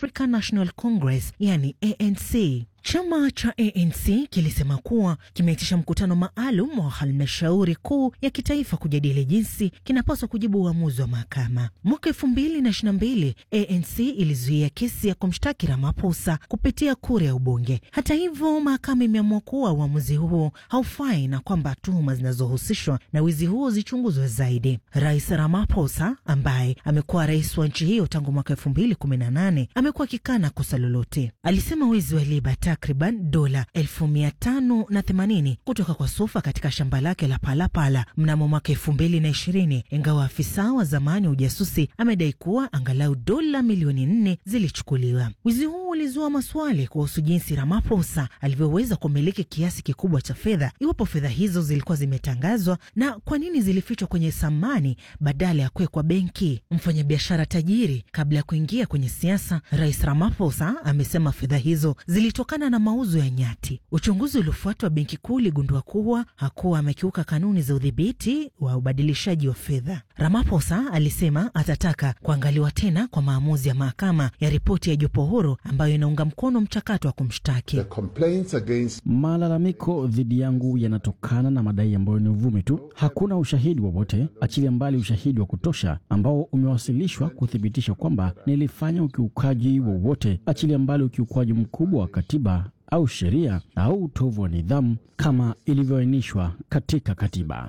African National Congress, yani ANC. Chama cha ANC kilisema kuwa kimeitisha mkutano maalum wa halmashauri kuu ya kitaifa kujadili jinsi kinapaswa kujibu uamuzi wa mahakama. Mwaka elfu mbili na ishirini na mbili ANC ilizuia kesi ya kumshtaki Ramaphosa kupitia kura ya ubunge. Hata hivyo, mahakama imeamua kuwa uamuzi huo haufai na kwamba tuhuma zinazohusishwa na wizi huo zichunguzwe zaidi. Rais Ramaphosa ambaye amekuwa rais wa nchi hiyo tangu mwaka elfu mbili kumi na nane amekuwa akikana kosa lolote. Alisema wizi wa liba takriban dola elfu mia tano na themanini kutoka kwa Sufa katika shamba lake la Palapala mnamo mwaka elfu mbili na ishirini ingawa afisa wa zamani wa ujasusi amedai kuwa angalau dola milioni nne zilichukuliwa. Wizi huu ulizua maswali kuhusu jinsi Ramaphosa alivyoweza kumiliki kiasi kikubwa cha fedha, iwapo fedha hizo zilikuwa zimetangazwa na kwa nini zilifichwa kwenye samani badala ya kuwekwa benki. Mfanyabiashara tajiri kabla ya kuingia kwenye siasa, Rais Ramaphosa amesema fedha hizo zilitokana na mauzo ya nyati. Uchunguzi uliofuatwa benki kuu uligundua kuwa hakuwa amekiuka kanuni za udhibiti wa ubadilishaji wa fedha. Ramaphosa alisema atataka kuangaliwa tena kwa maamuzi ya mahakama ya ripoti ya jopo huru ambayo inaunga mkono mchakato wa kumshtaki. Malalamiko dhidi yangu yanatokana na madai ambayo ni uvumi tu. Hakuna ushahidi wowote, achilia mbali ushahidi wa kutosha ambao umewasilishwa kuthibitisha kwamba nilifanya ukiukaji wowote, achilia mbali ukiukwaji mkubwa wa katiba au sheria au utovu wa nidhamu kama ilivyoainishwa katika katiba.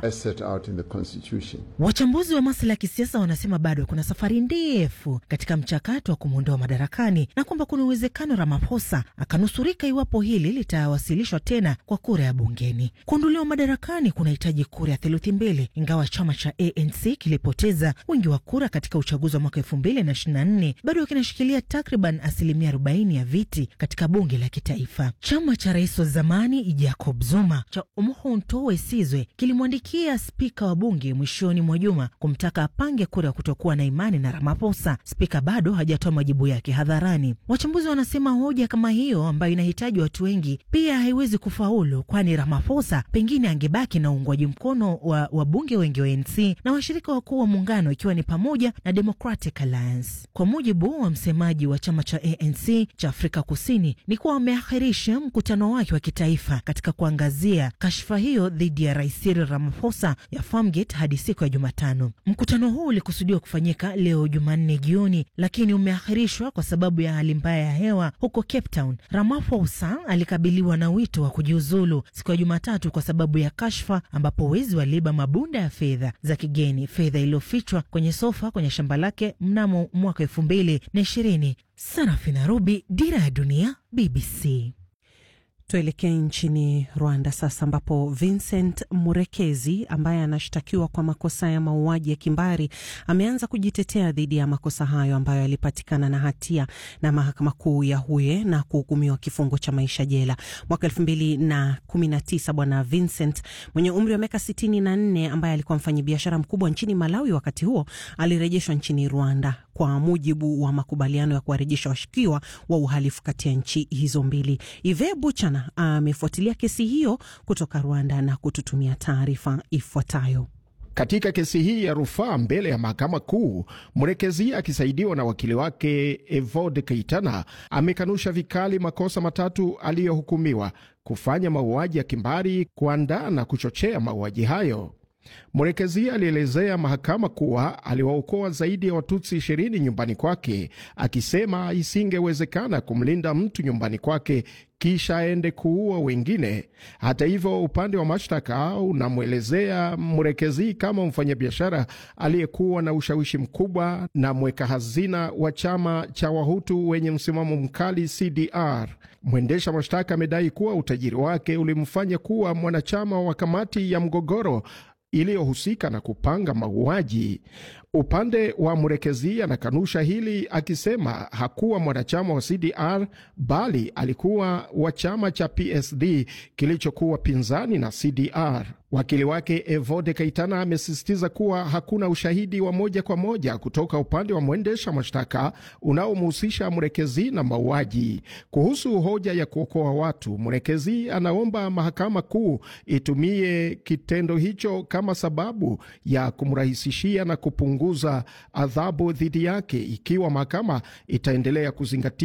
Wachambuzi wa masuala ya kisiasa wanasema bado kuna safari ndefu katika mchakato wa kumwondoa madarakani na kwamba kuna uwezekano Ramaphosa akanusurika iwapo hili litawasilishwa tena kwa kura ya bungeni. Kuondolewa madarakani kunahitaji kura ya theluthi mbili, ingawa chama cha ANC kilipoteza wingi wa kura katika uchaguzi wa mwaka elfu mbili na ishirini na nne bado kinashikilia takriban asilimia arobaini ya viti katika bunge la kitaifa. Chama cha rais wa zamani Jacob Zuma cha Umkhonto we Sizwe kilimwandikia spika wa bunge mwishoni mwa juma kumtaka apange kura ya kutokuwa na imani na Ramaphosa. Spika bado hajatoa majibu yake hadharani. Wachambuzi wanasema hoja kama hiyo ambayo inahitaji watu wengi pia haiwezi kufaulu, kwani Ramaphosa pengine angebaki na uungwaji mkono wa wabunge wengi wa ANC na washirika wakuu wa muungano ikiwa ni pamoja na Democratic Alliance. Kwa mujibu wa msemaji wa chama cha ANC cha Afrika Kusini ni kuwa wameahirisha mkutano wake wa kitaifa katika kuangazia kashfa hiyo dhidi ya rais Cyril Ramaphosa ya Farmgate hadi siku ya Jumatano. Mkutano huu ulikusudiwa kufanyika leo Jumanne jioni, lakini umeahirishwa kwa sababu ya hali mbaya ya hewa huko Cape Town. Ramaphosa alikabiliwa na wito wa kujiuzulu siku ya Jumatatu kwa sababu ya kashfa, ambapo wezi waliiba mabunda ya fedha za kigeni, fedha iliyofichwa kwenye sofa kwenye shamba lake mnamo mwaka elfu mbili na ishirini. Sarafina Rubi, Dira ya Dunia, BBC. Tuelekee nchini Rwanda sasa, ambapo Vincent Murekezi ambaye anashtakiwa kwa makosa ya mauaji ya kimbari ameanza kujitetea dhidi ya makosa hayo ambayo alipatikana na hatia na mahakama kuu ya Huye na kuhukumiwa kifungo cha maisha jela mwaka elfu mbili na kumi na tisa. Bwana Vincent mwenye umri wa miaka sitini na nne ambaye alikuwa mfanyabiashara mkubwa nchini Malawi wakati huo alirejeshwa nchini Rwanda kwa mujibu wa makubaliano ya kuwarejesha washukiwa wa uhalifu kati ya nchi hizo mbili. Ive Buchana amefuatilia kesi hiyo kutoka Rwanda na kututumia taarifa ifuatayo. Katika kesi hii ya rufaa mbele ya mahakama kuu, Mrekezi akisaidiwa na wakili wake Evode Keitana amekanusha vikali makosa matatu aliyohukumiwa: kufanya mauaji ya kimbari, kuandaa na kuchochea mauaji hayo. Mrekezi alielezea mahakama kuwa aliwaokoa zaidi ya Watutsi ishirini nyumbani kwake, akisema isingewezekana kumlinda mtu nyumbani kwake kisha aende kuua wengine. Hata hivyo, upande wa mashtaka unamwelezea Mrekezi kama mfanyabiashara aliyekuwa na ushawishi mkubwa na mweka hazina wa chama cha Wahutu wenye msimamo mkali CDR. Mwendesha mashtaka amedai kuwa utajiri wake ulimfanya kuwa mwanachama wa kamati ya mgogoro iliyohusika na kupanga mauaji. Upande wa Mrekezi anakanusha hili akisema hakuwa mwanachama wa CDR bali alikuwa wa chama cha PSD kilichokuwa pinzani na CDR. Wakili wake Evode Kaitana amesisitiza kuwa hakuna ushahidi wa moja kwa moja kutoka upande wa mwendesha mashtaka unaomhusisha Mrekezi na mauaji. Kuhusu hoja ya kuokoa watu, Mrekezi anaomba mahakama kuu itumie kitendo hicho kama sababu ya kumrahisishia na kupunguza adhabu dhidi yake ikiwa mahakama itaendelea kuzingatia